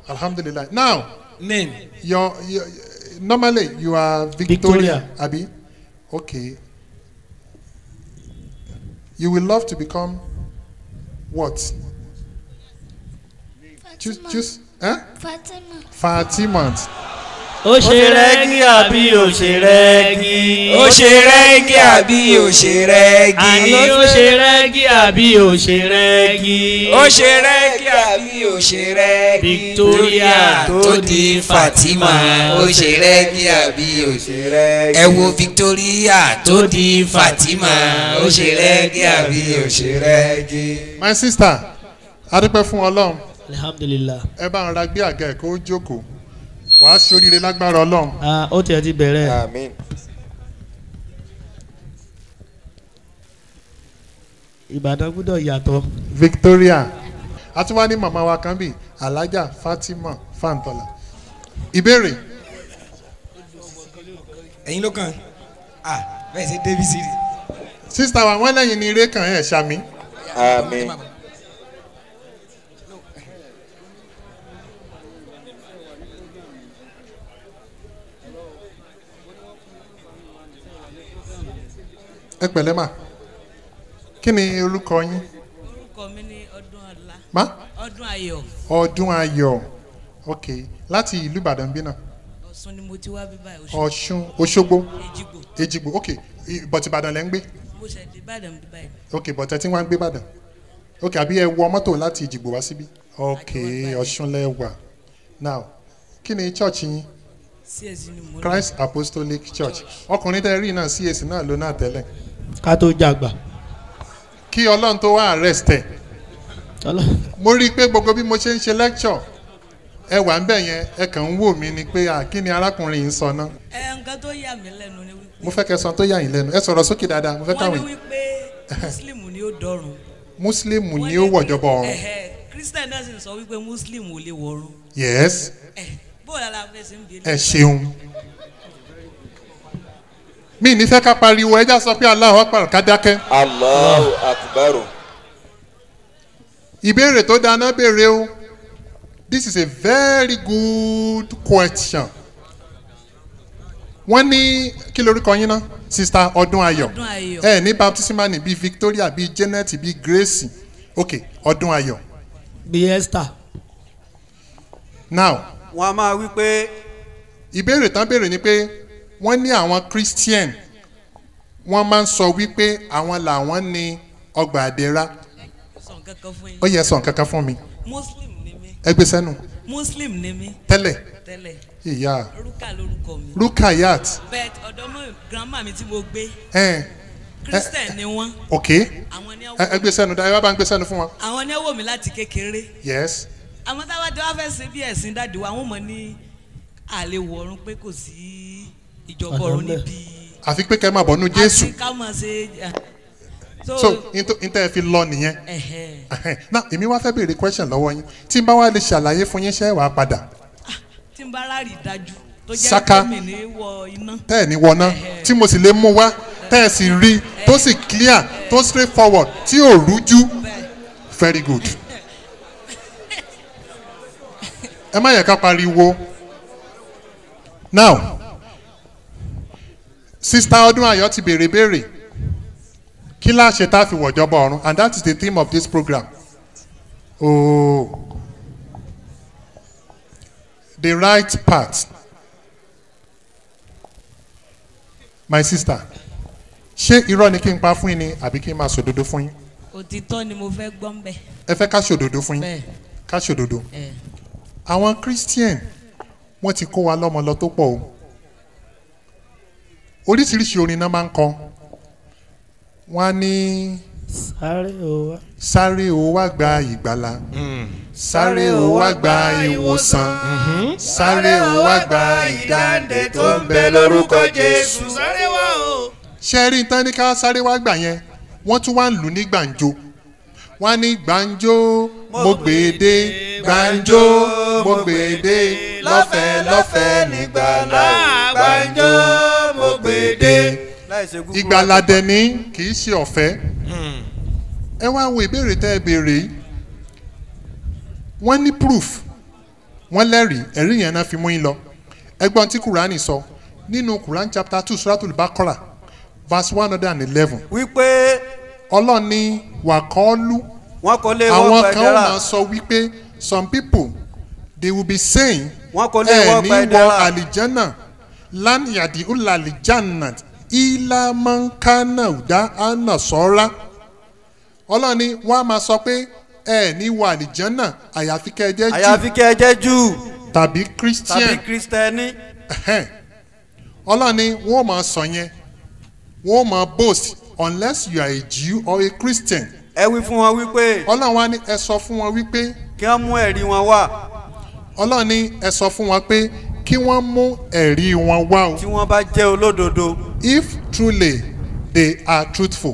alhamdulilayi now name your, your normally you are victoria, Victoria. abi okay you will love to become what choose Fatima. choose eh? Fatima. fatima ó ṣe rẹ́gí àbí ó ṣe rẹ́gí. ó ṣe rẹ́gí àbí ó ṣe rẹ́gí àní ó ṣe rẹ́gí àbí ó ṣe rẹ́gí. ó ṣe rẹ́gí àbí ó ṣe rẹ́gí Victoria tó di Fatima ó ṣe rẹ́gí àbí ó ṣe rẹ́gí ẹ wo Victoria tó di Fatima ó ṣe rẹ́gí àbí ó ṣe rẹ́gí. my sister adúpẹ́ fún ọlọ́run alhamdulilah ẹ bá ń ra gbé àga ẹ̀ kó jókòó wàá ṣoríire lágbára ọlọ́run ah ó tiẹ̀ ti bẹ̀rẹ̀ Amen. ìbàdàn gbúdọ̀ yàtọ̀ victoria àtúwá ní màmá wa kan bíi alhaja fatima fantola ìbéèrè ẹ̀yin ló kàn ah bẹ́ẹ̀ ṣe davis rí. sista wa wọn lẹ́yìn ní eré kan ẹ̀ ṣàmì Amen. ẹ pẹ̀lẹ́ mà kí ni orúkọ yín orúkọ mi ní ọdún ọlá má ọdún ayọ̀ ọdún ayọ̀ ok láti ìlú ìbàdàn bí náà ọ̀sùn ni mo ti wá bí báyìí oṣù ọ̀ṣun òṣogbo èjìgbò èjìgbò ok but ìbàdàn lẹ́ ń gbé mo ṣẹ̀ dé ìbàdàn bí báyìí ok but ẹ ti wá ń gbé ìbàdàn ok àbí ẹ wọ mọ́tò láti ìjìgbò wá síbí ok ọ̀ṣun lẹ́ wà now kí ni church yín csc ni mo lọ christ apostolic church ọkùnrin tẹ́ rí náà cac náà ló náà tẹ́lẹ̀ ká tó jàgbà. kí ọlọ́run tó wá arrest ẹ̀ Ọlọ́- mo rí i pé gbogbo bí mo ṣe ń ṣe lecture ẹ wà ń bẹ̀ yẹn ẹ kàn ń wò mí ni pé à kí ni arákùnrin yìí ń sọ náà ẹ nǹkan tó yà mí lẹ́nu ni wípé mo fẹ́ kẹ́ sọ tó yà yín lẹ́nu ẹ sọ̀rọ̀ sókè dáadáa mo fẹ́ wọ́n káwọn ní wípé muslim ni ó dọ̀run muslim Wọ́n ni ó wọ̀jọba ọ̀run ẹ̀hẹ́, christian náà sì ń sọ wípé muslim ò lè wọ̀run yes ẹ̀ bóòlù aláfẹ́ ṣe ń bi ẹ ṣeun mi ní fẹ́ ká pariwo ẹja sọ pé aláwọ̀ pàrọ̀ ká dákẹ́ Allahu Akbar. ìbéèrè tó dáná béèrè o this is a very good question wọ́n ní kí lorúkọ yín ná sista ọdún ayọ̀ ọdún ayọ̀ ẹ ní baptismani bíi victoria bíi janet bíi grace ok ọdún ayọ̀ bí esther now wọn a máa wí pé ìbéèrè tán béèrè ni pé wọ́n ní àwọn christian wọ́n máa ń sọ wípé àwọn làwọn ní ọgbà àdéra sọ nǹkan kan fún yín ó yẹ sọ nǹkan kan fún mi muslim ni mí ẹ gbé sẹ́nu muslim ni mí tẹ́lẹ̀ tẹ́lẹ̀ ìyá rúkà lórúkọ mi rukayat bẹ́ẹ̀ ọ̀dọ́ mọ́ grandma mi tí mo gbé ẹ̀ christian ni wọ́n ok àwọn ni ẹ wọ́n ẹ gbé sẹ́nu ẹ wá bá ń gbé sẹ́nu fún wọn àwọn ni wọ́n wò mí láti kékeré yes àwọn táwa tí wọ́n fẹ́ ṣe bí ẹ̀sìn dáàdi wa wọ́n mọ̀ ní àlè wọ̀run pé kò sí ìjọba ọ̀run Ọ̀nà níbi àfi pé kẹ́ ẹ máa bọ̀ nú jésù àti ká mọ̀ ṣe so so níta ẹ fi lọ nìyẹn ẹ̀hẹ̀. náà èmi wá fẹ́ béèrè question lọ́wọ́ yín tí n bá wá lè ṣàlàyé fún yín ṣẹ́ wàá padà tí n bá ráàlì dájú tó jẹ́ Saka. pé mi ní wọ iná tẹ́ ẹ̀ ní wọná tí mo sì lè mú wá tẹ́ ẹ̀ sì rí tó sì clear tó straight forward tí ò rújú very good. ẹ má yẹ ká pariwo now sista ọdún ayọ̀ ti béèrè béèrè kí láṣẹ tá a fi wọ̀jọba ọ̀run and that is the theme of this program oh the right path my sister ṣé irọ́ ni kí n pa fún yín ni àbí kí n máa ṣòdodo fún yín òtítọ́ ni mo fẹ́ gbọ́ ń bẹ̀ ẹ fẹ́ ká ṣòdodo fún yín bẹ́ẹ̀ ká ṣòdodo ẹ̀ àwọn christian wọ́n ti kó wa lọ́mọ lọ tó pọ̀ o oríṣiríṣi orin náà máa ń kọ wọ́n á ní sáré o wá. sáré o wá gba ìgbàlà sáré o wá gba ìwòsàn sáré o wá gba ìdáǹdè tó ń bẹ lórúkọ jésù. sáré wá o. ṣe rí tán ní ká sáré wá gbà yẹn wọ́n tún wá ń lù ní gbàǹjo wọ́n á ní gbàǹjo mo gbèdé gbàǹjo mo gbèdé lọ́fẹ̀ẹ́ lọ́fẹ̀ẹ́ nígbàlá gbàǹjo mo gbèdé. láìsí gúgú ìgbàládẹ ní kì í ṣe ọ̀fẹ́ ẹ wá wo ìbéèrè tẹ́ ẹ béèrè yìí wọ́n ní proof wọ́n lẹ́rìí ẹ̀rí yẹn náà fi mú yín lọ ẹgbọ́n tí kùránì sọ nínú kùránì chapter two suratul bakora verse one hundred and eleven wípé ọlọ́run ní wàkọ́ọ́lù wọn kò lè àwọn wọ́n kan ó gbẹdẹ́rà máa sọ wípé some people they will be saying wọn kò lè ẹ wọ́n ní wọ gbẹdẹ́rà àlìjánà lánìyàdì ula àlìjánà ìlàmọ́nkánà ọ̀dà ànàsọ́ra ọlọ́run ní wọ́n á máa sọ pé ẹ ní wọ àlìjánà àyàfi kẹ́ ẹ jẹ́ jù àyàfi kẹ́ ẹ jẹ́ jù tàbí tàbí christian kristẹni Ẹhẹ́n. ọlọ́run ní wọ́n máa sọ yẹn wọ́n máa boast unless you are a jew or a christian ẹ wí fún wọn wípé ọlọ́run wa ní ẹ sọ fún wọn wípé kí wọ́n mú ẹ̀rí wọn wá ọlọ́run ní ẹ sọ fún wọn pé kí wọ́n mú ẹ̀rí wọn wá o tí wọ́n bá jẹ́ olódodo if truly they are truthful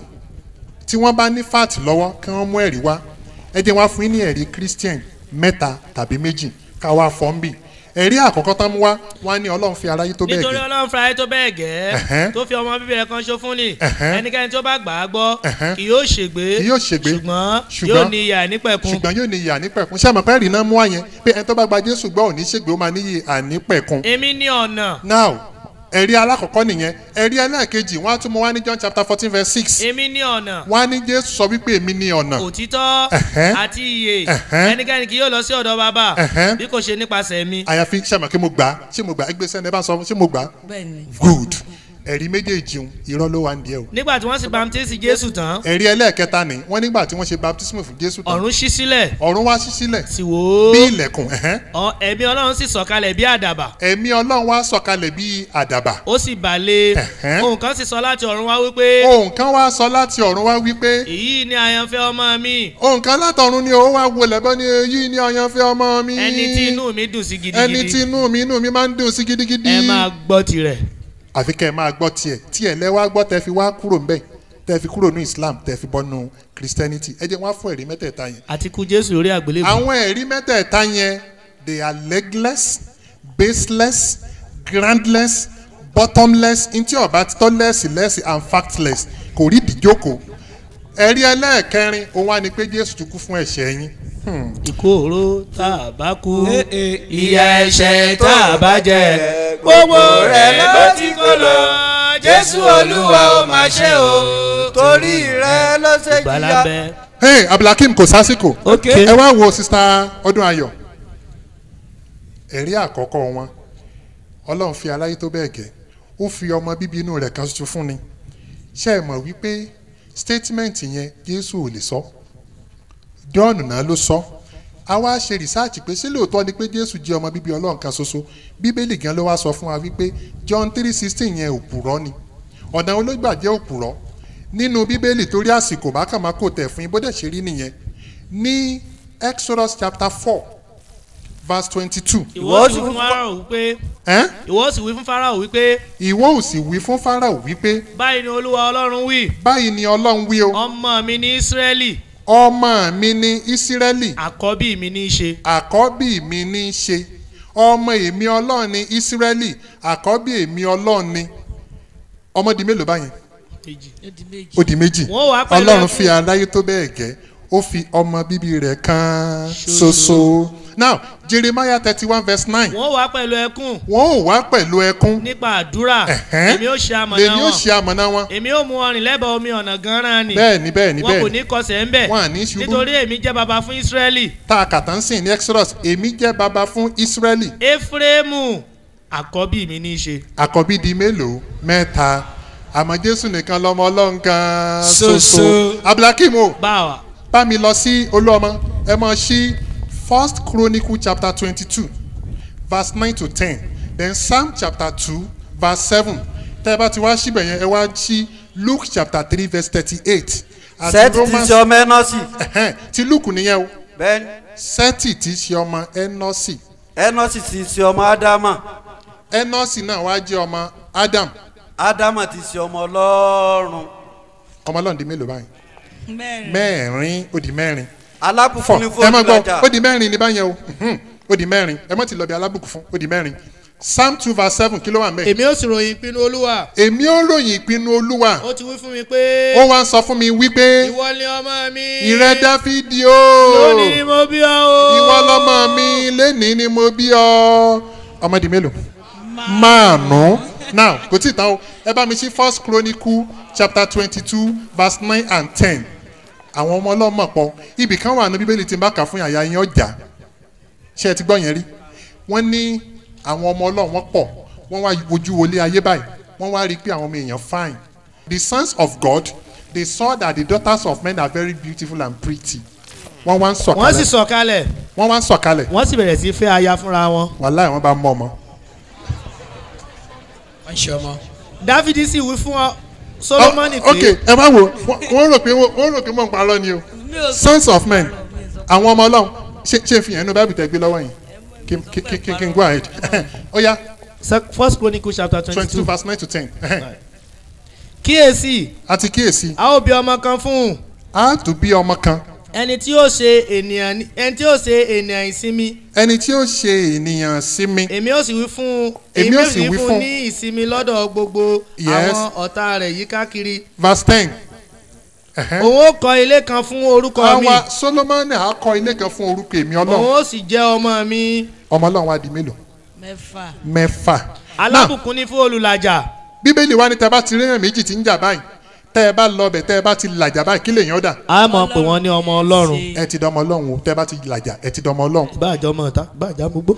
tí wọ́n bá ní fact lọ́wọ́ kí wọ́n mú ẹ̀rí wá ẹ jẹ́ wá fún yín ní ẹ̀rí christian mẹ́ta tàbí méjì ká wá fọ́nbì ẹ̀rí àkọ́kọ́ tán mú wá wá ní ọlọ́run fi aráyé tó bẹ́ẹ̀ nítorí gẹ́ ọlọ́run fúnra ẹ̀ tó bẹ́ẹ̀ Ẹ̀hẹ́n. gẹ́ tó fi ọmọ bíbí rẹ̀ kan ṣo fún ni Ẹ̀hẹ́n. ẹnikẹ́ni tó bá gbà á gbọ́ Ẹ̀hẹ́n. kì yóò ṣègbé Kì yóò ṣègbé. ṣùgbọ́n Ṣùgbọ́n- yóò ní ìyà nípẹ̀kun ṣùgbọ́n yóò ní ìyà nípẹ̀kun ṣé àmọ́ pé ẹ̀rí náà mú wá yẹn pé ẹni tó bá gba jésù gbọ́ òní ṣègbè ó máa níyì ànípẹ̀kun èmi ní ọ̀nà now ẹ̀rí alákọ̀ọ́kọ́ nìyẹn ẹ̀rí ẹlẹ́ẹ̀kejì wọ́n á tún mú wá ní john chapter fourteen verse six èmi ní ọ̀nà wọ́n á ní jésù sọ wípé èmi ní ọ̀nà òtítọ́ Ẹ̀hẹ́n. àti ìyè Ẹ̀hẹ́n. ẹnikẹ́ni kì yóò lọ sí ọ̀dọ̀ bàbá Ẹ̀hẹ́n. bí kò ṣe nípasẹ̀ mi àyàfi ṣàmọ̀ kí mo gbà á ṣé mo gbà á ẹgbẹ́ sẹ́ni ẹ bá sọ ṣé mo gbà á bẹ́ẹ̀ ni. good ẹ̀rí méjèèjì ń irọ́ ló wà ń díẹ̀ o nígbà tí wọ́n sì baptisi jésù tán ẹ̀rí ẹlẹ́ẹ̀kẹta ni wọ́n nígbà tí wọ́n ṣe baptism fún jésù tán ọ̀run ṣí sílẹ̀ ọ̀run wá sí sílẹ̀ sì wò bí ó ilẹ̀kùn ẹ̀hẹ́n. Ọ- ẹ̀mí ọlọ́run sì sọ̀kalẹ̀ bí àdàbà ẹ̀mí ọlọ́run wá sọ̀kalẹ̀ bí àdàbà ó sì balẹ̀ Ẹ̀hẹ́n. ohun kan sì sọ láti ọ̀run wá wípé ohun kan wá sọ láti ọ̀run wá wípé èyí ni àyànfẹ́ ọmọ mi ohun kan látọ̀run ni ó wá wọlé bọ́ ni èyí ni ọyànfẹ́ ọmọ mi ẹni tí inú mi dùn sí ẹni tí gidigidi inú mi inú mi máa ń dùn sí gidigidi ẹ máa gbọ́ tirẹ̀ àfi kẹ́ ẹ máa gbọ́ tiẹ̀ tiẹ̀ lẹ́ wá gbọ́ tẹ́ fi wá kúrò ńbẹ̀ tẹ́ fi kúrò ní islam tẹ́ fi bọ́nu christianity ẹ jẹ́ wọ́n á fún ẹ̀rí mẹ́tẹ̀ẹ̀ta yẹn àti kú jésù lórí àgbélébùú àwọn ẹ̀rí mẹ́tẹ̀ẹ̀ta yẹn they are legless baseless groundless bottomless ntí ọba tọ́ lẹ́sì lẹ́sì and factless kò rí ìdíjókòó ẹ̀rí ẹlẹ́ẹ̀kẹrin òun wá ní pé jésù ti kú fún ẹ̀ṣẹ̀ yín ìkóró tá a bá kú ìyà ẹ̀ṣẹ̀ tá a bá jẹ gbogbo rẹ̀ ló ti kó lọ jésù olúwa ó máa ṣe o. torí rẹ̀ ló ṣe jìyà gbalábẹ́ hey abdulhakeem kò sásìkò ok ẹ wá wo sista ọdún ayọ̀ ẹ̀rí àkọ́kọ́ wọn ọlọ́run fi aláyé tó bẹ́ẹ̀ gẹ́ ó fi ọmọ bíbí inú rẹ̀ kan ṣoṣo fún ni ṣé ẹ mọ̀ wípé statement yẹn jésù ò lè sọ john náà ló sọ a wá ṣe rìsáàcì pé ṣé lóòótọ́ ni pé jésù jẹ́ ọmọ bíbí ọlọ́run kan ṣoṣo bíbélì gan ló wá sọ fún wa wípé john three sixteen yẹn òpùrọ́ ni ọ̀nà olóògbà jẹ́ òpùrọ́ nínú bíbélì torí àsìkò bá kàn máa kò tẹ̀ fún yín bó dẹ̀ ṣe rí nìyẹn ní exodus chapter four verse twenty-two ìwọ sì fún farao wípé ẹ́n ìwọ sì wí fún farao wípé ìwọ ò sì wí fún farao wípé báyìí ni olúwa ọlọ́run wí báyìí ni ọlọ́run wí o ọmọ mi ní ísírẹ́lì ọmọ mi ní ísírẹ́lì àkọ́bí mi ní í ṣe àkọ́bí mi ní í ṣe ọmọ èmi ọlọ́run ní ísírẹ́lì àkọ́bí èmi ọlọ́run ní ọmọ di mélòó báyẹn kejì ó di méjì. ó di méjì Wọ́n wá pẹ̀lú ọlọ́run ẹkún. fi aráyé tó bẹ́ẹ̀ gẹ́ ó fi ọmọ bíbí rẹ̀ kan ṣoṣo now jeremiah thirty one verse nine wọ́n wá pẹ̀lú ẹkún wọ́n ò wá pẹ̀lú ẹkún nípa àdúrà Ẹ̀hẹ́n. èmi ó ṣe amọ̀nà lèmi ó wọn ṣe amọ̀nà wọn èmi ó mú ọrìn lẹ́bàá omi ọ̀nà gan-an ni bẹ́ẹ̀ ni bẹ́ẹ̀ ni wọn kò bẹ́ẹ̀ ní ni kọsẹ̀ ń bẹ̀ wọn à ní ṣubú nítorí èmi jẹ́ baba fún ísírẹ́lì tá a kàtà ń sìn ní exodus èmi jẹ́ baba fún israeli éfrémù àkọ́bí mi ní í ṣe àkọ́bí di mélòó mẹ́ta àmọ́ jésù nìkan lọ́mọ ọlọ́run kan Ṣoṣo. ṣoṣo abdulhakeem o báwa bá mi lọ sí olúọmọ ẹ mọ sí first chronicle chapter twenty-two verse nine to ten then psalm chapter two verse seven tẹ́ ẹ bá ti wá síbẹ̀ yẹn ẹ wá sí luke chapter three verse thirty-eight sẹ́ẹ̀tì ti ṣe ọmọ ẹnọ́sì Ẹ̀hẹ́n, ti luke nìyẹn o bẹ́ẹ̀ni sẹ́tì tí í ṣe ọmọ ẹnọ́sì ẹnọ́sì ti ṣe ọmọ ádámà ẹnọ́sì náà wá jẹ́ ọmọ adam ádámà ti ṣe ọmọ ọlọ́run ọmọ ọlọ́run di mélòó báyìí mẹ́rin. mẹ́rin ó di mẹ́rin alábùkún ní fọ ẹ má fóònù gbọ́ lọ́jà ó di mẹ́rin ní báyẹn o Mhm. ó di mẹ́rin ẹ mọ̀ ti lọ bí alábùkún fún ó di mẹ́rin psalm two verse seven kí ló wà mẹ́. èmi ó sì ròyìn ìpinnu olúwa èmi ó ròyìn ìpinnu olúwa ó ti wí fún mi pé ó wá ń sọ fún mi wípé ìwọ ni ọmọ mi ìrẹ dáfídì o lónìí ni mo bí ọ o ìwọ lọmọ mi lẹ́nìí ni mo bí ọ ọmọdé mélòó márùn now kò tí ì tán o ẹ bá mi sí first chronicle chapter twenty two verse nine and ten àwọn ọmọ ọlọ́mọ pọ̀ ibì kan wà ní bíbélì tí n bá kà fún yàyà yín ọjà ṣé ẹ ti gbọ́ yẹn rí wọ́n ní àwọn ọmọ ọlọ́run wọ́n pọ̀ wọ́n wá wojú wọlé ayé báyìí wọ́n wá rí i pé àwọn ọmọ èèyàn fine the sons of God they saw that the daughters of men are very beautiful and pretty wọ́n wá ń wọ́n sì sọ̀kalẹ̀ sọ̀kalẹ̀ wọ́n wá ń sọ̀kalẹ̀ wọ́n sì bẹ̀rẹ̀ sí fẹ́ aya fúnra wọn wàhálà wọn bá mọ ọmọ. wọ́n ṣe ọmọ. dáfídì sì wí fún ọ solomoni Oh, ok pé ẹ má wo wọ́n- wọ́n rò pé wọ́n rò pé mò ń parọ́ ni o mi ò sons of men àwọn ọmọ ọlọ́run ṣe ṣe fi hàn inú bábìlì tẹ gbé lọ́wọ́ yìí kí kí kí kí kí n go ahead ó yá Sec- first chronicle chapter twenty twenty two two verse nine to ten kíyèsí àti kíyèsí a ó bí ọmọ kan fún un a tún bí ọmọ kan ẹni tí ó ṣe ènìyàn ní- ẹni tí ó ṣe ènìyàn ìsinmi ẹni tí ó ṣe ènìyàn sí mi èmi ó sì wí fún un Èmi ó sì wí fún fún- un ní ìsinmi lọ́dọ̀ gbogbo Yes. àwọn ọ̀tá rẹ̀ yí káàkiri verse ten òun ó kọ́ ilé kan fún orúkọ mi àwa solomoni á kọ ilé kan fún orúkọ èmi òun ọlọ́run ó sì jẹ́ ọmọ mi ọmọ ọlọ́run wa di mélòó mẹ́fà mẹ́fà náà alábùkún ní fún olùlàjà bíbélì wa ni tẹ bá ti rí èèyàn méjì tí ń jà báyìí tẹ ẹ bá lọ bẹ tẹ ẹ bá ti làjà báyìí kí lèèyàn dà a mọ̀ pé wọ́n ní ọmọ ọlọ́run Ṣe- ẹ ti dọmọ ọlọ́run o tẹ ẹ bá ti làjà ẹ ti dọmọ ọlọ́run. ìbáàjọ́ ọmọ ọ̀tá ìbáàjọ́ gbogbo.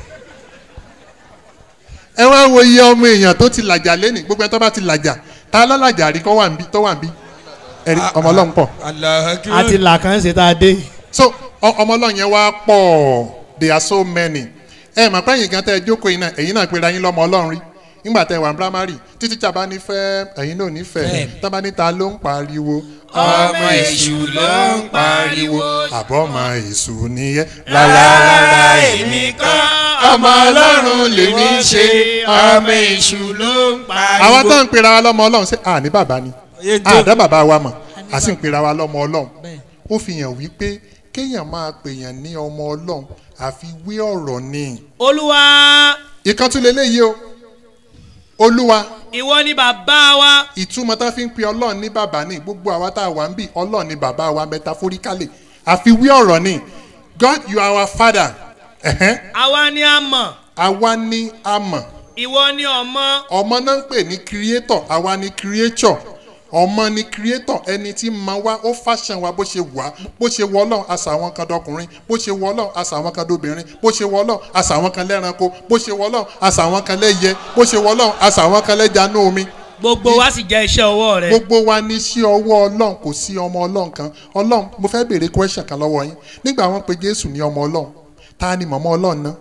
ẹ wá wo iye ọmọ èèyàn tó ti làjà lẹ́nìí gbogbo ẹ tó bá ti làjà ta lọ́làjà rí kọ́ wà ń bí tó wà ń bí ẹ rí ọmọ ọlọ́run pọ̀ alahu àti làkàn ṣe tá a dé. so ọ- ọmọ ọlọ́run yẹn wá pọ̀ they are so many ẹ mọ̀ pé ẹ̀yin gan tẹ́ ẹ jókòó yìí náà ẹ̀yin náà pera yín lọ́mọ ọlọ́run rí nígbà tẹ́ ẹ wà ní primary títí tí a bá ní fẹ́ ẹ̀yin náà nífẹ̀ẹ́ Fẹ́. tá a bá ní ta ló ń pariwo ọmọ èṣù ló ń pariwo. àbọ̀ ọmọ èṣù nìyẹn rárá èmi kọ́ ọmọ ọlọ́run lèmi ń ṣe ọmọ èṣù ló ń pariwo. àwọn tó ń pera wa lọ́mọ ọlọ́run ṣé à ní bàbá ni Oyè tó- àdá bàbá wa mọ̀ à sì ń pera wa lọ́mọ ọlọ́run bẹ́ẹ̀ ó fi hàn wípé kéèyàn máa pèèyàn ní ọmọ ọlọ́run àfi wé ọ̀rọ̀ ni olúwa ìkan tún lélẹ́yìí o olúwa ìwọ ni bàbá wa ìtumọ̀ tá a fi ń pe ọlọ́run ní bàbá ní gbogbo àwa tá a wà ń bì ọlọ́run ní bàbá wa metaphorically àfi wí ọ̀rọ̀ ni God you are our father ẹ̀hẹ́n, àwa ni a mọ̀ àwa ní àmọ̀ ìwọ ni ọmọ ọmọ náà ń pè ní creator àwa ní creature ọmọ ní creator ẹni tí ma wá ó fashion wa bó ṣe wà bó ṣe wọ ọlọ́run àṣà àwọn kan dọkùnrin bó ṣe wọ ọlọ́run àṣà àwọn kan dọbìnrin bó ṣe wọ ọlọ́run àṣà àwọn kan lẹ́ranko bó ṣe wọ ọlọ́run àṣà àwọn kan lẹ́yẹ bó ṣe wọ ọlọ́run àṣà àwọn kan lẹ́ja ní omi gbogbo wa sì jẹ́ iṣẹ́ ọwọ́ rẹ gbogbo wa ní sí ọwọ́ ọlọ́run kò sí ọmọ ọlọ́run kan ọlọ́run mo fẹ́ béèrè question kan lọ́wọ́ yín nígbà wọn pe jésù ní ọmọ ọlọ́run ta ni mọ̀mọ́ ọlọ́run náà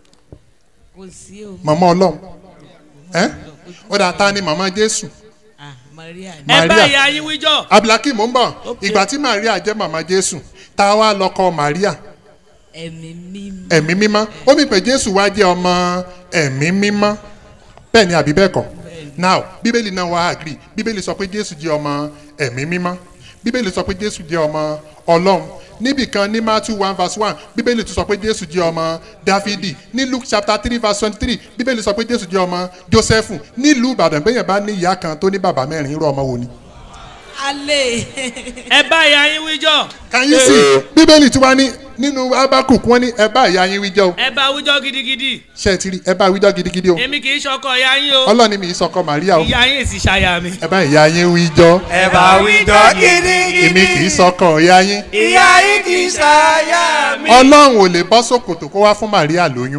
kò sí o mọ̀mọ́ ọlọ́run ẹ́ ó dà ta ni mọ̀mọ́ jésù ah maria ni ẹ bá Maria. ìyá yín wíjọ abdulhakeem ń bọ̀ Okay. ìgbà tí maria jẹ́ màmá jésù tá a wá lọ́kọ maria ẹ̀mí mímọ́ ẹ̀mí mímọ́ ó mi pé jésù wá jẹ́ ọmọ ẹ̀mí mímọ́ bẹ́ẹ̀ ni àbí bẹ́ẹ̀ kọ́ now bíbélì náà wá agree bíbélì sọ pé jésù jẹ́ ọmọ ẹ̀mí mímọ́ bíbélì sọ pé jésù jẹ́ ọmọ ọlọ́run níbì kan ní matthew one verse one bíbélì tún sọ pé jésù jẹ́ ọmọ dáfídì ní luke chapter three verse twenty three bíbélì sọ pé jésù jẹ́ ọmọ jósẹ́fù nílùú ìbàdàn bẹ́ẹ̀ yẹn bá ní ìyá kan tó ní bàbá mẹ́rin irú ọmọ wo ni. alẹ́ ẹ bá ìyá yín wíjọ can you see bíbélì tí wọ́n ní nínú abakuk wọ́n ní ẹ bá ìyá yín wíjọ́ o ẹ bá wíjọ gidigidi ṣe é ti rí ẹ bá wíjọ́ gidigidi o èmi kì í ṣọkọ ìyá yín o ọlọ́ni mi ìsọkọ màríà o ìyá yín èsì ṣaya mi ẹ bá ìyá yín wíjọ́ ẹ bá wíjọ gidigidi. èmi kì í sọkọ ìyá yín ìyá yìí kì í ṣàyà mi. ọlọ́run ò lè bọ́ sòkòtò kó wá fún màríà lóyún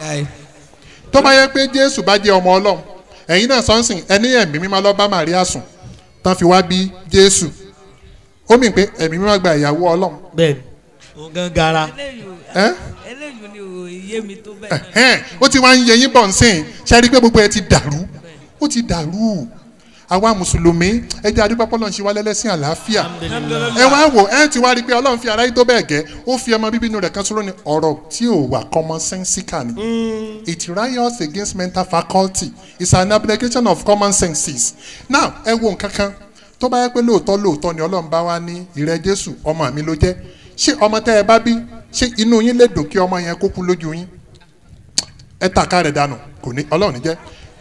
tó bá yẹ pé jésù bá jẹ́ ọmọ ọlọ́run ẹ̀yin náà sọ́nsìn ẹni ẹ̀mí mímọ́ lọ bá màríà sùn tán fi wá bí jésù ó mì pé ẹ̀mí mímọ́ gba ìyàwó ọlọ́run bẹ́ẹ̀ni òun gan gara eléyìí ẹ́ eléyìí ni ò yé mi tó bẹ́ẹ̀ náà ẹ̀hẹ́n, ó ti wá ń yẹ yín bọ̀ nsìn ṣe rí i pé gbogbo ẹ ti dàrú ó ti dàrú àwa mùsùlùmí ẹ jẹ́ adúpẹ́ pọ́lọ́ ń ṣe wá lẹ́lẹ́sìn àlàáfíà ẹ wá wò ẹ ti wá rí i pé ọlọ́run fi ara yìí tó bẹ́ẹ̀ gẹ́ ó fi ọmọ bíbí inú rẹ̀ kan sọ́rọ́ ni ọ̀rọ̀ tí ò wà common sensical ni it riots against mental faculty it's an application of common senses now ẹ wo nǹkan kan tó bá yẹ pé lóòótọ́ lóòótọ́ ni ọlọ́run bá wá ní ìrẹ́ jésù ọmọ mi ló jẹ́ ṣé ọmọ tẹ́ ẹ bá bí ṣé inú yín lè dùn kí ọmọ yẹn kó kú lójú yín ẹ tàka rẹ̀ dànù kò ní ọlọ́run ní jẹ́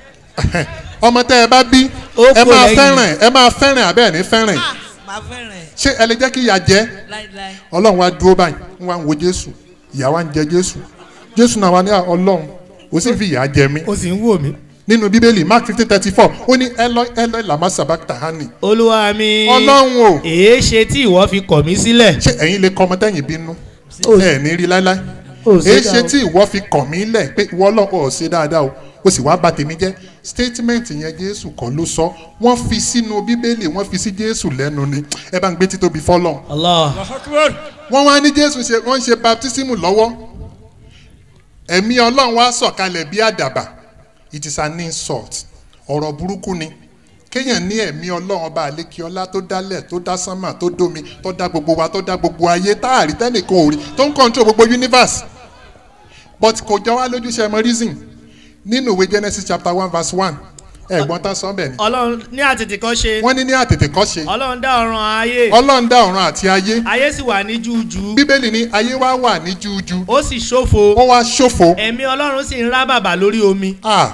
ọmọ tẹ́ ẹ bá bí Ó ẹ kò máa lẹ́yìn. fẹ́ràn ẹ máa fẹ́ràn abẹ́ ẹ̀ ní fẹ́ràn Ah, máa fẹ́ràn ẹ̀ ṣé ẹ lè jẹ́ kí ìyá jẹ́ láíláí. ọlọ́run wa dúró báyìí ń wá ń wo jésù ìyá wa ń jẹ jésù jésù náà wà ní "Ah, ọlọ́run ó sì fi ìyá jẹ mí ó sì ń wò mí. nínú bíbélì mark fifteen thirty four ó ní ẹlọ ẹlọ làmá sabakta hani olúwa mi. ọlọ́run o èé ṣe tí ìwọ fi kọ̀ mí sílẹ̀. ṣé ẹ̀yin lè kọ́ ọmọ tẹ́yìn bínú Ó- ẹ̀ ní rí láíláí ó ṣe èé dá ṣe o. tí ìwọ fi kàn mí lẹ̀ pé ìwọ ọlọ́run ò ṣe dáadáa o ó sì wá bà tèmi jẹ́ statement yẹn jésù kọ́ ló sọ wọ́n fi sínú bíbélì wọ́n fi sí jésù lẹ́nu ni ẹ bá ń gbé títóbi fọ́lọ́run allah wọ́n wá ní jésù ṣe wọ́n ń ṣe baptismu lọ́wọ́ ẹ̀mí ọlọ́run wá sọ̀kalẹ̀ bí àdàbà it is an insult ọ̀rọ̀ burúkú ni kéèyàn ní ẹ̀mí ọlọ́run ọba àlékiọlá tó dálẹ̀ tó dá sánmà tó dómi tó dá gbogbo wa tó dá gbogbo ayé táàrí tẹ́nìkan ò rí tó ń control gbogbo universe but kò jọ wá lójúṣe ẹmọ reason nínú ìwé genesis chapter one verse one ẹ̀gbọ́n tán sọ bẹ́ẹ̀ ni ọlọ́run ní àtètè kan ṣe. wọ́n ní ní àtètè kọ́ ṣe ọlọ́run dá ọ̀run ayé. ọlọ́run dá ọ̀run àti ayé ayé sì wà ní jújú. bíbélì ní ayé wa wà ní jújú ó sì ṣófo. ó wá ṣòfò ẹ̀mí ọlọ́run sì ń rá bàbà lórí omi. Ah.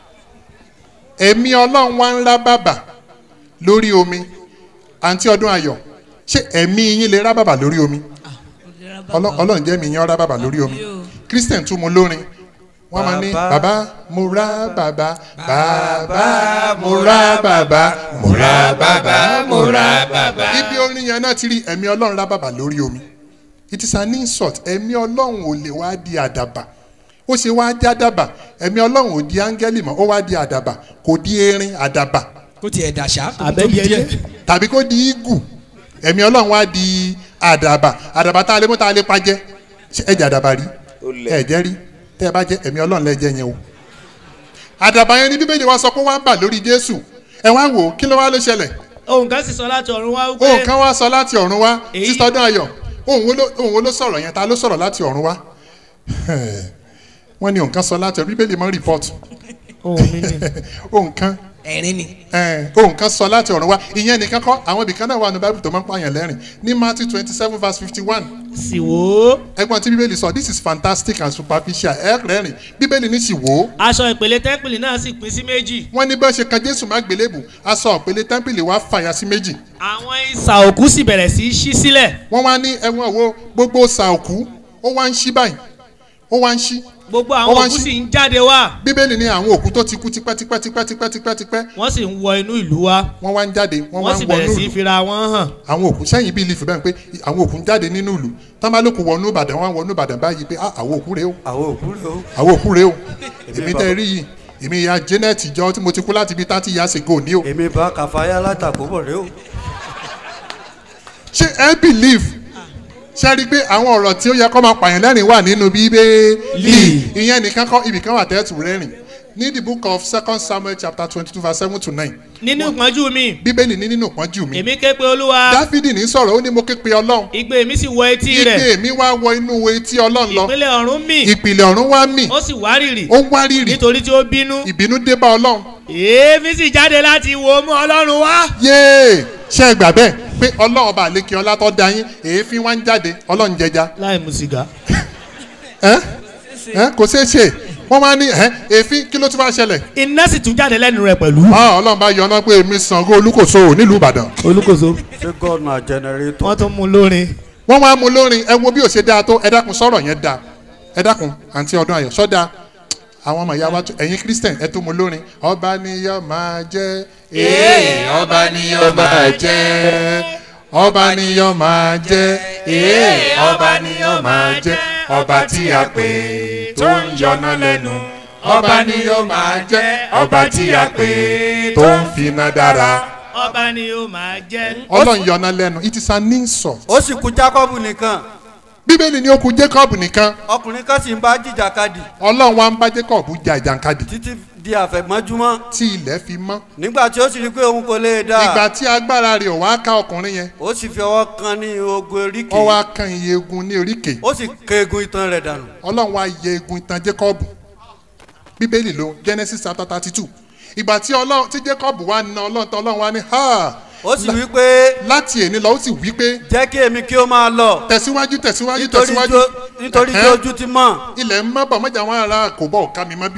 ẹ̀mí ọlọ́run wá ń rá bàbà lórí omi àǹtí ọdún ayọ̀ ṣé ẹ̀mí yín lè rá bàbà lórí omi Ọlọ́- ọlọ́run jẹ́ mi yín rá bàbà lórí omi christian tún mu lórin wọ́n máa ní Bàbá. bàbá mo rá bàbá bàbá mo rá bàbá mo rá bàbá mo rá bàbá. ibi orin yẹn náà ti rí ẹ̀mí ọlọ́run rá bàbà lórí omi it is an insult ẹ̀mí ọlọ́run ò lè wá di àdàbà ó ṣe wá di àdàbà ẹ̀mí ọlọ́run ò di áńgẹ́lì mọ́ ó wá di àdàbà kò di erin àdàbà kó tiẹ̀ dàṣà. kó tóbi Àbẹ́yẹlé. díẹ̀. tàbí kó di igù ẹ̀mí ọlọ́run wá di àdàbà àdàbà tá a lè mú tá a lè pa jẹ́ ṣé ẹ jẹ́ àdàbà rí Ó lẹ̀. ẹ jẹ́ rí tẹ́ ẹ bá jẹ́ ẹ̀mí ọlọ́run lẹ́jẹ́ yẹn o àdàbà yẹn ni bíbélì wa sọ pé wọ́n á bà lórí jésù ẹ wá wò ó kí ló wá ló ṣẹlẹ̀ ohun kan sì sọ láti ọ̀run wá ohun wípé. kan wá sọ láti ọ̀run wá Èyí- sísọ ọdún ayọ̀ ohun wo ló ohun wo ló sọ̀rọ̀ yẹn ta ló sọ̀rọ̀ láti ọ̀run wá wọ́n ní ohun kan sọ láti ọ̀run bíbélì mọ́ rìpọ́tù ohun mi ni. ohun kan ẹ̀rín ni. ẹ̀, ohun kan sọ láti ọ̀run wá ìyẹn nìkan kọ́ àwọn ibìkan náà wà ní bábìlì tó máa ń pààyàn lẹ́rìn ní matthew twenty seven verse fifty one sì wò ó. ẹgbọn tí bíbélì sọ this is fantastic and superficial ẹ rẹ́rìn bíbélì ní sì wò ó aṣọ ìpele tẹ́ḿpìlì náà sì pín sí méjì. wọ́n ní bá ṣe kan jésù má gbélébù aṣọ òpèlè tẹ́ḿpìlì wá fàyà sí méjì àwọn ìsà òkú sì bẹ̀rẹ̀ sí í ṣí sílẹ̀. wọ́n wá ní ẹ̀wọ̀n wo gbogbo sàòkú ó wá ń ṣí báyìí ó wá ń ṣí gbogbo Wọ́n àwọn wá ń òkú ṣí- sì ń jáde wá. bíbélì ní àwọn òkú tó ti kú tipẹ́tipẹ́tipẹ́tipẹ́tipẹ́ wọ́n sì ń wọ inú ìlú wa. wọ́n wá ń jáde wọ́n wá wọ́n ń sì wọnú bẹ̀rẹ̀ sí í ìlú fira wọn hàn. àwọn òkú sẹ́yìn bíi ilé ìfẹ́ bẹ́ẹ̀ pé àwọn òkú ń jáde nínú ìlú tán bá lóko wọnú ìbàdàn wọn wọnú ìbàdàn báyìí pé "Ah, àwọn òkú rèé o àwọn òkú rẹ o. àwọn òkú rèé o èmi bá- tẹ́ rí yìí èmi ìyá janet jọ tí mo ti kú láti bíi thirty years ago ní o èmi bá kàfáyà látàkùbọ̀ rẹ o. ṣé ẹ believe ṣe rí i pé àwọn ọ̀rọ̀ tí ó yẹ kó máa pààyàn lẹ́rìn wà nínú bíbélì ìyẹn nìkan kọ́ ibìkan wà tẹ́tù rẹ́rìn ní the book of second samuel chapter twenty two verse seven to nine nínú ìpọ́njú mi bíbélì ní nínú ìpọ́njú mi èmi ké pe olúwa dáfídì ní sọ̀rọ̀ ó ní mo ké pe ọlọ́run igbe mi sì wọ etí rẹ̀ igbe mi wá wọ inú etí ọlọ́run lọ ìpínlẹ̀ ọ̀run mì ìpìlẹ̀ ọ̀run wá mì ó sì wárìrì ó wá rírì nítorí tí ó bínú ìbínú dé bá ọlọ́run èéfín sì jáde láti wo mú ọlọ́run wá. yéè ṣe é gbà bẹ́ẹ̀ pé ọlọ́run ọba àlékè ọlá tó da yín èéfín wá ń jáde ọlọ́run jẹja láì mu sìgá. ẹ́ ẹ́ kò ṣeé ṣe wọ́n máa ní ẹ́ èéfín kí ló tún bá ṣẹlẹ̀ iná sì tún jáde lẹ́nu rẹ̀ pẹ̀lú. Ah, ọlọ́run bá yọ ọ́nà pé èmi Ṣàngó olúkòso nílùú ìbàdàn olùkóso ṣé god na generator. wọ́n tún mú lórin. wọ́n wá mú lórin ẹ wo bí ò ṣe dáa tó ẹ dákun sọ̀rọ̀ yẹn dáa ẹ dákun àǹtí ọdún ayọ̀ sọ́dà àwọn ọmọ ìyá wa tó ẹ̀yin christian ẹ tó mú lórin ọba ni yóò máa jẹ́ Ee, ọba ni yóò máa jẹ́. ọba ni yóò máa jẹ́ ee ọba ni yóò máa jẹ́ ọba tí a pè tó ń yọná lẹ́nu ọba ni yóò máa jẹ́ ọba tí a pè tó ń finá dára ọba ni ó máa jẹ́. ọlọ́run yọná lẹ́nu it is an insult ó sì kú jákọ́bù nìkan bíbélì ní ó kù jacob nìkan ọkùnrin kan sì ń bá jìjàkadì ọlọ́run wa ń bá jacob jà ìjànkadì títí di àfẹ̀mọ́júmọ́ tí ilẹ̀ fi mọ́ nígbà tí ó sì rí i pé òun kò lè dá ìgbà tí agbára rẹ̀ ò wá ká ọkùnrin yẹn ó sì fi ọwọ́ kan ní ogun eríkè ó wá kan iye egun ní oríkèé ó sì ké egun itan rẹ̀ dànù ọlọ́run wá yẹ egun ìtàn jacob bíbélì ló genesis chapter thirty two ìgbà tí ọlọ́run tí jacob wá na ọlọ́run tán ọlọ́run wá ní ha ó sì wí pé láti èní lọ ó sì wí pé jẹ́ kí èmi kí ó máa lọ tẹ̀síwájú tẹ̀síwájú nítorí tẹ̀síwájú jó- nítorí tí Ẹ̀hẹ́n. ojú ti mọ̀ ilẹ̀ ń mọ́ bọ̀ mọ́jà wọn ara kò bọ̀ ká mi mọ́ bíi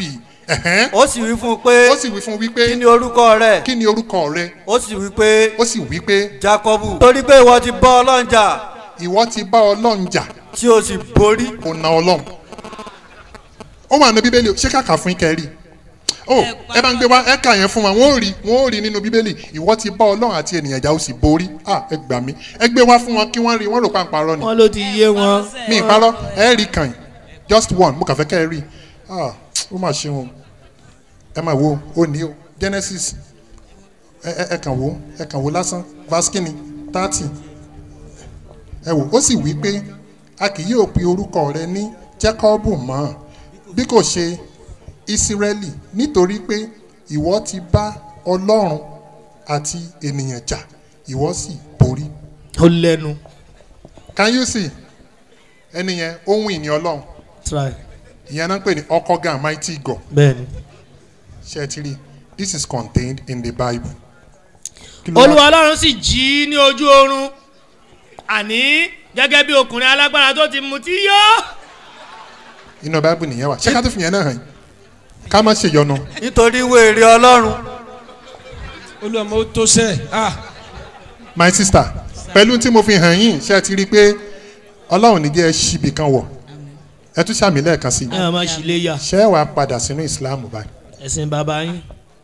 Ẹ̀hẹ́n. ó sì wí fún un pé ó sì wí fún wípé kí ni orúkọ rẹ kí ni orúkọ rẹ ó sì wí pé ó sì wí pé jacobu torí pé ìwọ ti bọ́ ọlọ́run jà ìwọ ti bá ọlọ́run jà tí o sì borí kò na ọlọ́run ó wà ní bíbélì ṣé kàkà fún ikẹ́ rí ó ẹ bá ń gbé wá ẹ kà yẹn fún wa wọn ò rí wọn ò rí nínú bíbélì ìwọ ti bá ọlọ́run àti ènìyàn jà ó sì borí à ẹ gbà mí ẹ gbé wá fún wọn kí wọ́n rí wọ́n rò pa àpárọ̀ ni wọn ló ti yé wọn. mi ìparọ́ ẹ rí kàn yín just one mo kàn fẹ́ kẹ́ ẹ rí ah ó mà ṣe wọn ẹ máa wo ó ní o genesis ẹ ẹ ẹ kàn wo ẹ kàn wo lásán verse kínní thirty ẹ wò ó sì wí pé a kì yóò pe orúkọ rẹ ní jacob mọ́ bí kò ṣe israeli nítorí pé ìwọ ti bá ọlọ́run àti ènìyàn jà ìwọ sì borí ó lẹ́nu. can you see ẹni yẹn ohun ìní ọlọ́run try ìyẹn náà ń pè ní ọkọ̀gàn mighty god bẹ́ẹ̀ni. ṣe é ti rí this is contained in the bible. Kí ló wá- olúwa ọlọ́run sì jí ní ojú oorun àní gẹ́gẹ́ bí ọkùnrin alágbára tó ti mutí yó. inú bible nìyẹn wà ṣé ká tó fi yẹn náà hàn yín ká má ṣe yọnu nítorí wèrè ọlọ́run olùwàmọ́ ó tó sẹ́ ah my sister pẹ̀lú tí mo fi hàn yín ṣe é ti rí i pé ọlọ́run ní jẹ́ ẹ ṣíbi kan wọ̀ ẹ tún ṣàmì lẹ́ẹ̀kan sí i ẹ máa ṣì lè yà ṣé ẹ wàá padà sínú islam báyìí ẹ̀sìn bàbá yín.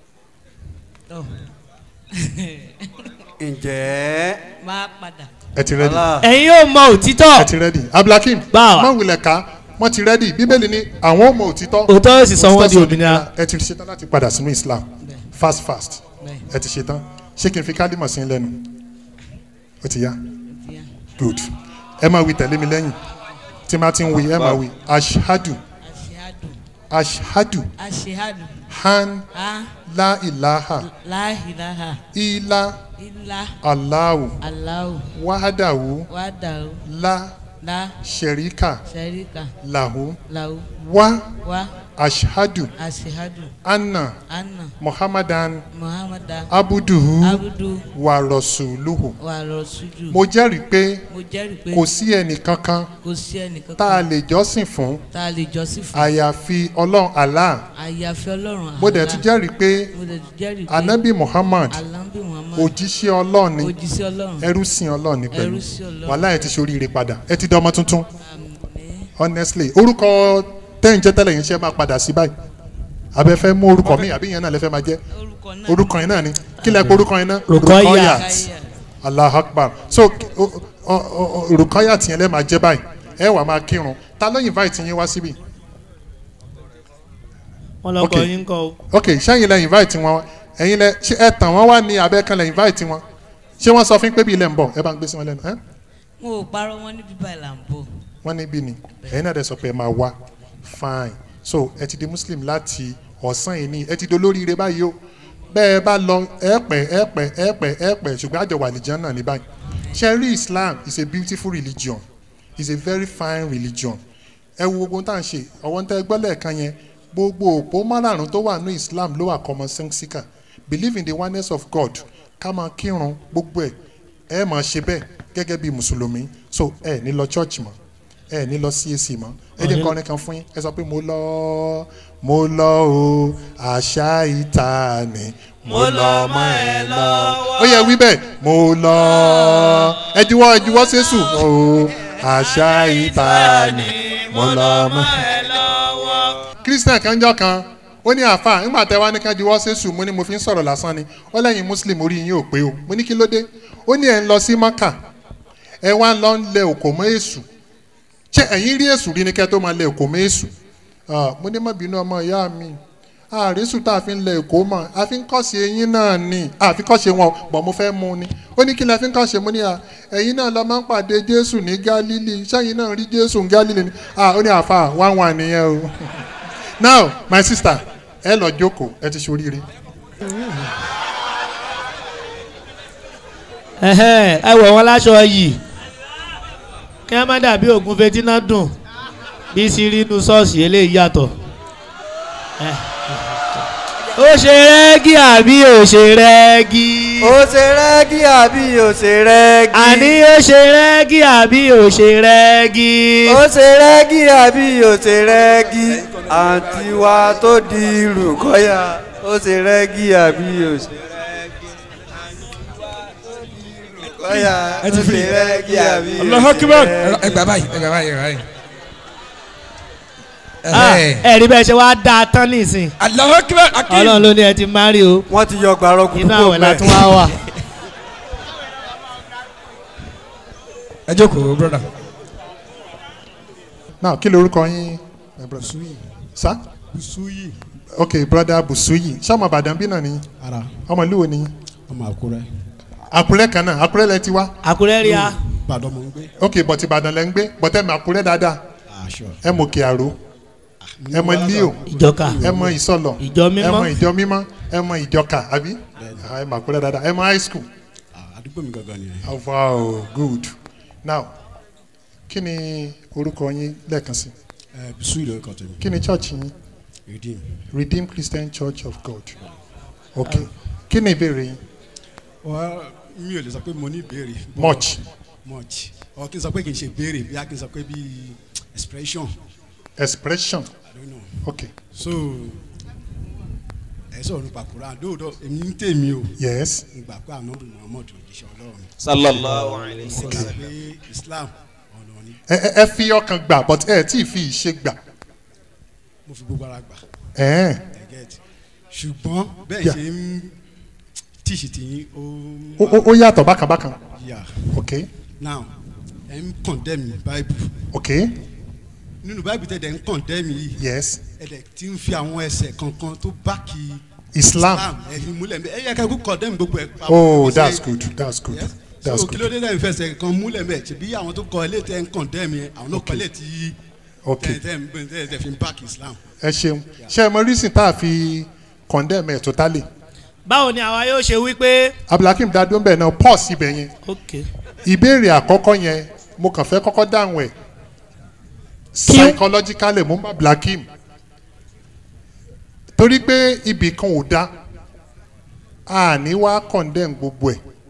ǹjẹ́ máa padà. ẹ ti rẹ́dì Allah ẹ̀yin yóò mọ òtítọ́ ẹ ti rẹ́dì abdulhakeem Báwa. má wulẹ̀ ká wọ́n ti rẹ́dì bíbélì ní àwọn ò mọ òtítọ́ òótọ́ yóò sì sọ wọ́n di Òtítọ́ òmìnira. ẹ ti ṣetán láti padà sínú islam fast fast ẹ ti ṣetán ṣé kí n fi kálímọ̀ sí lẹ́nu ó ti yá good ẹ máa wí tẹ̀lé mi lẹ́yìn tí máa ti ń wí ẹ máa wí ashadu aṣehadu ashadu aṣehadu han a la ilaha láhìláhà ila ilá allahu aláwò wahadahu wàdàrú la lá sherika sẹ́ríkà lahu làwù wa wá ashadu aṣehadu anna anna muhammadan muhammadu abuduhu abudu wa rasuluhu wàrọ̀ sójú. mo jẹ́rìí pé mo jẹ́rìí pé kò sí ẹnì kankan kò sí ẹnìkan tá a lè jọ́sìn fún tá a lè jọ́sìn fún àyàfi ọlọ́run allah àyàfi ọlọ́run mo dẹ̀ tún jẹ́rìí pé mo dẹ̀ tún jẹ́rìí pé anabi muhammad alambi muhammad òjíṣẹ́ ọlọ́run ni òjíṣẹ́ ọlọ́run ẹrú sin ọlọ́run ni pẹ̀lú Ẹrú sí Ọlọ́run. wàhálà ẹ ti ṣoríire padà ẹ ti dọ́mọ tuntun àmín. honestly orúkọ tẹ́yìn jẹ́ tẹ́lẹ̀ yẹn ṣe máa padà sí báyìí abẹ fẹ́ mú orúkọ mi àbí yẹn náà lẹ fẹ́ máa jẹ́ orúkọ náà orúkọ yẹn náà ni kí lẹ pé orúkọ yẹn náà Rukoyat. Káyà. allah akbar so o- o- o- o- Rukoyat yẹn lẹ máa jẹ́ báyìí ẹ wà máa kírun ta ló invite yín wá síbí wọn lọkọ Okay. yín kọ o. ok sẹ́yìn lẹ invite wọn ẹ̀yin lẹ ṣé ẹ tàn wọ́n wá ní abẹ́kan lẹ invite wọn ṣé wọ́n sọ fún pé bí ilẹ̀ ń bọ̀ ẹ bá ń gbé sí wọn lẹ́nu ẹ́ wọn ò parọ́ wọn níbi báyìí là ń bọ̀ wọ́n níbí ni ẹ̀yin náà dẹ̀ sọ pé ẹ máa wá fine so ẹ ti di muslim láti ọ̀sán yìí ni ẹ ti di olóríire báyìí o bẹ́ẹ̀ bá lọ ẹ pẹ́ ẹ pẹ́ ẹ pẹ́ ẹ pẹ́ ṣùgbọ́n àjọ wà nìjọ́ náà ní báyìí ṣe rí islam is a beautiful religion is a very fine religion ẹ wo gbogbo tá à ń ṣe ọwọ́ ń tẹ́ gbọ́ lẹ́ẹ̀kan yẹn gbogbo òpó márààrún tó wà ní islam ló wà common sensical believe in the oneness of god ká máa kírun gbogbo ẹ̀ ẹ máa ṣe bẹ́ẹ̀ gẹ́gẹ́ bí mùsùlùmí so ẹ ní lọ church mọ́ ẹ ní lọ CAC mọ́ ẹ jẹ́ kọrin kan fún yín ẹ sọ pé mo lọ mo lọ o àṣà ìta ni mo lọ mọ ẹ lọ ó yẹ wí bẹ́ẹ̀ mo lọ ẹ juwọ́ ẹ juwọ́ sẹ́sù o àṣà ìta ni mo lọ mọ ẹ christian kanjọ kan ó ní àáfà nígbà tẹ wá ní ká juwọ́ sẹ́sù mo ní mo fi ń sọ̀rọ̀ lásán ni ó lẹ́yìn muslim orí yín ò pé o mo ní kí ló dé ó ní ẹ̀ ń lọ sí maka ẹ wá ń lọ ń lẹ òkò mọ́ èṣù ṣé ẹ̀yin rí èṣù rí ni kẹ́ tó máa lẹ òkò mọ́ èṣù Ah, mo ní má bínú ọmọ ìyá mi àrísù tá a fi ń lẹ èkó mọ̀ a fi ń kọ́sí eyín náà ni a fi kọ́sí wọn bọ̀ mo fẹ́ mú ni ó ní kí lẹ fi ń kọ́sí mo ní à ẹ̀yin náà lọ máa ń pàdé jésù ní gálílì sẹ́yìn náà rí jésù ní gálílì ni ah ó ní àfa wá wà nìyẹn o now my sister ẹ lọ jókòó ẹ ti ṣoríire Ẹhẹ́, ẹ wọ̀ wọn láṣọ yìí kí wọ́n má dàbí ògùn fetíná dùn bí sí rí inú ṣọ́ọ̀ṣì eléyìí yàtọ̀. Ẹ. ó ṣe rẹ́gí àbí ò ṣe rẹ́gí. ó ṣe rẹ́gí àbí ó ṣe rẹ́gí. àní ó ṣe rẹ́gí àbí ò ṣe rẹ́gí. ó ṣe rẹ́gí àbí ó ṣe rẹ́gí. àǹtí wa tó di rùkọ́yà ó ṣe rẹ́gí àbí ó ṣe rẹ́gí. rùkọ́yà ó Ẹ ti fi- ṣe rẹ́gí àbí ó Allahu ṣe Akbar. rẹ́gí. ẹ gbà báyìí ẹ gbà báyìí ẹ gbà báyìí. Ah, Ẹhẹ́. ẹ rí bẹ́ẹ̀ ṣe wá dá a tán nísìn Allahu Akbar akim. ọlọ́run ló ní ẹ ti má rí o wọ́n ti yọ gbàrọ̀ kúkú inú àwẹ̀ la tún wá wà. ẹ jókòó broda. now kí lorúkọ yín my brother sa Busuyi ok brother busuyi sọmọ ìbàdàn bí náà ni ara ọmọ ìlú wo ni ọmọ Àkúrẹ́ àkúrẹ́ kan náà àkúrẹ́ lẹ ti wá àkúrẹ́ rí a Ìbàdàn mò ń gbé ok bọ̀tì ìbàdàn lẹ ń gbé bọ̀tẹ́ mi àkúrẹ́ dáadáa aṣọ. ẹ mọ òkè àró ẹ mọ líò ìjọka ẹ mọ ìsọlọ ìjọ ẹ mọ mímọ́ ìjọ mímọ́ ẹ mọ ìjọka àbí Ah, ẹ mọ àkúrẹ́ dáadáa ẹ mọ high school àdúgbò mi gangan nìyẹn. Oh, wow good now kí ni orúkọ yín lẹ́ẹ̀kan sí ẹ Busuyi lórúkọ tèmi kí ni church yín redeem. redeemed christian church of god ok kí ni ìbéèrè yín wọ́n mi ò lè sọ pé mo ní ìbéèrè. much much ọ kí n sọ pé kì í ṣe ìbéèrè bí a kì í sọ pé bí expression expression I don't know. ok so ẹ sọ̀rọ̀ nípa Quran lóòótọ́ èmi ń tèmi o yes ìgbà pé ànábì Muhammad òjíṣẹ́ Ọlọ́run sallallahu alayhi wa kò sallam. sọ pé Islam ọ̀nà ni ẹ ẹ- ẹ fi ọkàn gbà but ẹ tí ì fi ìṣe gbà mo fi gbogbo ara gbà ẹ ẹ get ṣùgbọ́n bẹ́ẹ̀ Yeah. ṣe ń tíṣì tìyín ó ó- ó yàtọ̀ bákan bákan yà ok now ẹ ń condemn bible ok nínú bible tẹ̀ dẹ̀ ń condemn yìí yes ẹ dẹ̀ ti ń fi àwọn ẹsẹ̀ kankan tó báàkì islam ẹ fi múlẹ̀ mbẹ́ ẹ yẹ ká kó condemn gbogbo ẹ̀. oh Bó ṣe- that's good that's good Yes. that's so kí ló good dé lẹ́yìn fẹsẹ̀ kan múlẹ̀ mbẹ́ ṣe bí àwọn tó kọ ilé tẹ̀ ń condemn yẹn àwọn náà kọ ilé tí ok tẹ̀ tẹ̀ ń tẹ̀ tẹ̀ fi ń back islam. ẹ ṣeun ṣe ẹ mọ reason tá a fi condemn ẹ totally báwo ni àwa yóò ṣe wí pé abdulhakeem dadu ń bẹ̀ náà pause ibẹ̀ yẹn ok ìbéèrè àkọ́kọ́ yẹn mo kàn fẹ́ kọ́kọ́ dáhùn ẹ̀ psychologically mo ń bá blakim torí pé ibì kan ò da a ní wá condemn gbogbo ẹ̀